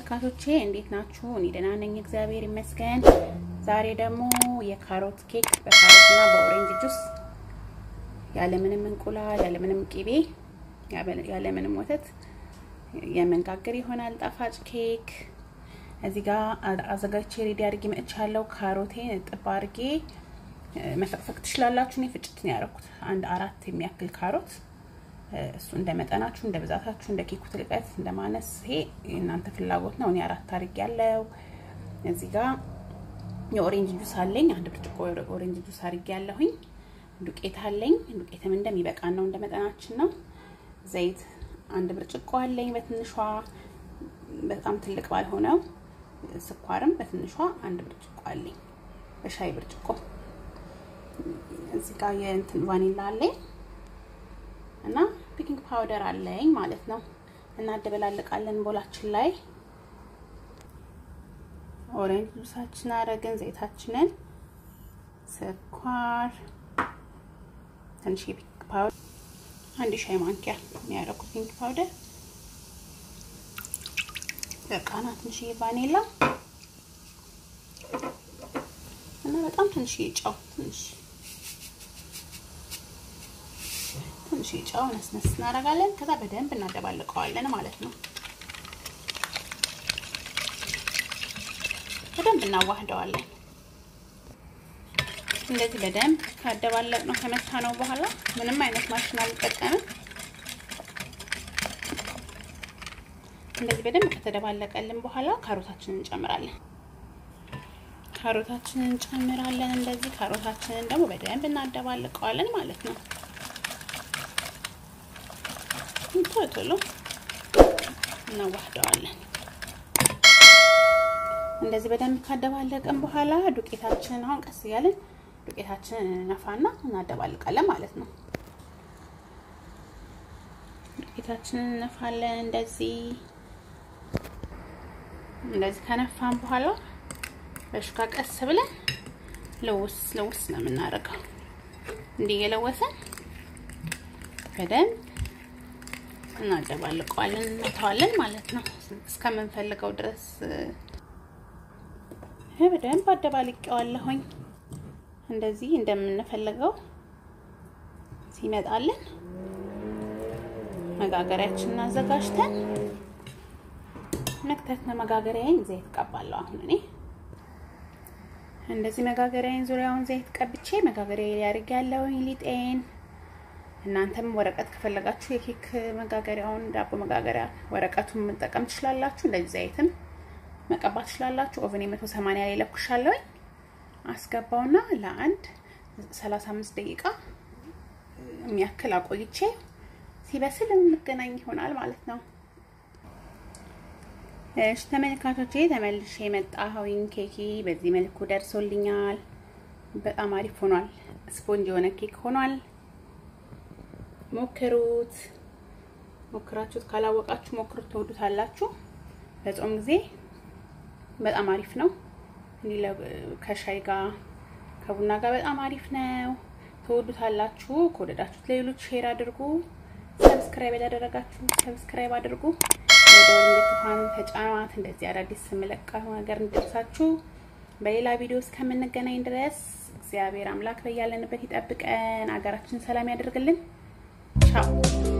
ተመልካቾቼ እንዴት ናችሁ? እኔ ደህና ነኝ፣ እግዚአብሔር ይመስገን። ዛሬ ደግሞ የካሮት ኬክ በካሮትና በኦሬንጅ ጁስ ያለምንም እንቁላል፣ ያለምንም ቂቤ፣ ያለምንም ወተት የመንጋገር ይሆናል ጣፋጭ ኬክ። እዚህ ጋር አዘጋጅቼ ሬዲ አድርጌ መጥቻለሁ። ካሮቴን እጥብ አድርጌ መፈቅፈቅ ትችላላችሁ። እኔ ፍጭት ነው ያደረኩት፣ አንድ አራት የሚያክል ካሮት እሱ እንደ መጠናችሁ እንደ ብዛታችሁ እንደ ኬኩ ትልቀት እንደ ማነስ ይሄ የእናንተ ፍላጎት ነው። እኔ አራት አድርጌ ያለው እዚህ ጋር የኦሬንጅ ጁስ አለኝ። አንድ ብርጭቆ ኦሬንጅ ጁስ አድርጌ ያለሁኝ። ዱቄት አለኝ። ዱቄትም እንደሚበቃን ነው እንደ መጠናችን ነው። ዘይት አንድ ብርጭቆ አለኝ በትንሿ በጣም ትልቅ ባልሆነው። ስኳርም በትንሿ አንድ ብርጭቆ አለኝ በሻይ ብርጭቆ። እዚህ ጋር የእንትን ቫኒላ አለኝ እና ቤኪንግ ፓውደር አለኝ ማለት ነው። እናደበላልቃለን ቦላችን ላይ ኦሬንጅ ጁሳችን አረግን፣ ዘይታችንን፣ ስኳር፣ ትንሽ ቤኪንግ ፓውደር አንድ ሻይ ማንኪያ የሚያደርጉት ቤኪንግ ፓውደር በቃና፣ ትንሽ ቫኒላ እና በጣም ትንሽ ጨው ትንሽ ትንሽ ጨው ነስነስ እናደርጋለን። ከዛ በደንብ እናደባልቀዋለን ማለት ነው። በደንብ እናዋህደዋለን። እንደዚህ በደንብ ካደባለቅ ነው ከመታ ነው በኋላ ምንም አይነት ማሽን አልጠቀምም። እንደዚህ በደንብ ከተደባለቀልን በኋላ ካሮታችንን እንጨምራለን። ካሮታችንን እንጨምራለን። እንደዚህ ካሮታችንን ደግሞ በደንብ እናደባልቀዋለን ማለት ነው። ቶሎ ቶሎ እናዋህደዋለን። እንደዚህ በደንብ ካደባለቅን በኋላ ዱቄታችንን አሁን ቀስ እያለን ዱቄታችንን እንነፋና እናደባልቃለን ማለት ነው። ዱቄታችንን እንነፋለን። እንደዚህ እንደዚህ ከነፋን በኋላ በሹካ ቀስ ብለን ለውስ ለውስ ነው የምናደርገው። እንዲህ እየለወሰን በደንብ እናደባልቀዋለን እንተዋለን ማለት ነው እስከምንፈልገው ድረስ በደንብ አደባልቄዋለሁኝ። እንደዚህ እንደምንፈልገው ሲመጣልን መጋገሪያችንን አዘጋጅተን መክተት ነው። መጋገሪያዬን ዘይት ቀባለሁ። አሁን እኔ እንደዚህ መጋገሪያዬን ዙሪያውን ዘይት ቀብቼ መጋገሪያ ላይ አድርጌያለሁኝ ሊጤን እናንተም ወረቀት ከፈለጋችሁ የኬክ መጋገሪያውን ዳቦ መጋገሪያ ወረቀቱን መጠቀም ትችላላችሁ። እንደዚህ ዘይትም መቀባት ትችላላችሁ። ኦቨን የመቶ ሰማንያ ላይ ለኩሻለሁ። አስገባውና ለአንድ 35 ደቂቃ የሚያክል አቆይቼ ሲበስል እንገናኝ ይሆናል ማለት ነው። እሺ ተመልካቾቼ ተመልሼ የመጣሁኝ ኬኪ በዚህ መልኩ ደርሶልኛል። በጣም አሪፍ ሆኗል። ስፖንጅ የሆነ ኬክ ሆኗል። ሞክሩት። ሞክራችሁት ካላወቃችሁ ሞክሩት፣ ትወዱታላችሁ። በጾም ጊዜ በጣም አሪፍ ነው። እንዲህ ከሻይ ጋር ከቡና ጋር በጣም አሪፍ ነው። ትወዱታላችሁ። ከወደዳችሁት ለሌሎች ሼር አድርጉ። ሰብስክራይብ ያላደረጋችሁ ሰብስክራይብ አድርጉ። የደወል ምልክቷን ተጫኗት። እንደዚህ አዳዲስ ስመለቀው ነገር እንዲደርሳችሁ። በሌላ ቪዲዮ እስከምንገናኝ ድረስ እግዚአብሔር አምላክ በያለንበት ይጠብቀን፣ ሀገራችን ሰላም ያደርግልን። ቻው